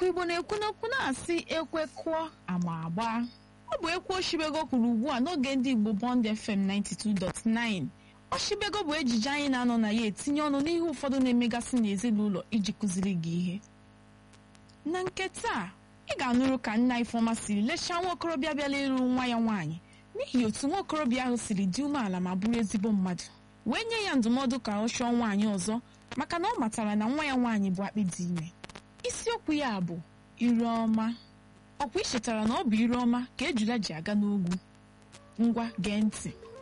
igbo na-ekwu n'okwu na-asị ekwe kụọ ama agba ọ bụ ekwu oshibego kwuru ugbu a n'oge ndị igbo bond fm 92.9 oshibego bụ ejije anyị na-anọ na ya etinye ọnụ n'ihe ụfọdụ na-emegasị n'ezinụlọ iji kụziri gị ihe na nke taa ị ga-anụrụ ka nna ifeọma siri lechaa nwa okorobịa bịala ịlụ nwa ya nwaanyị n'ihi otu nwa okorobịa ahụ siri dị umeala ma bụrụ ezigbo mmadụ wee nye ya ndụmọdụ ka ọ chọọ nwaanyị ọzọ maka na ọ matara na nwa ya nwaanyị bụ akpị dị ime isiokwu ya bụ ire ọma ọkwa ị chetara na ọ bụ ire ọma ka ejula ji aga n'ogwu ngwa gee ntị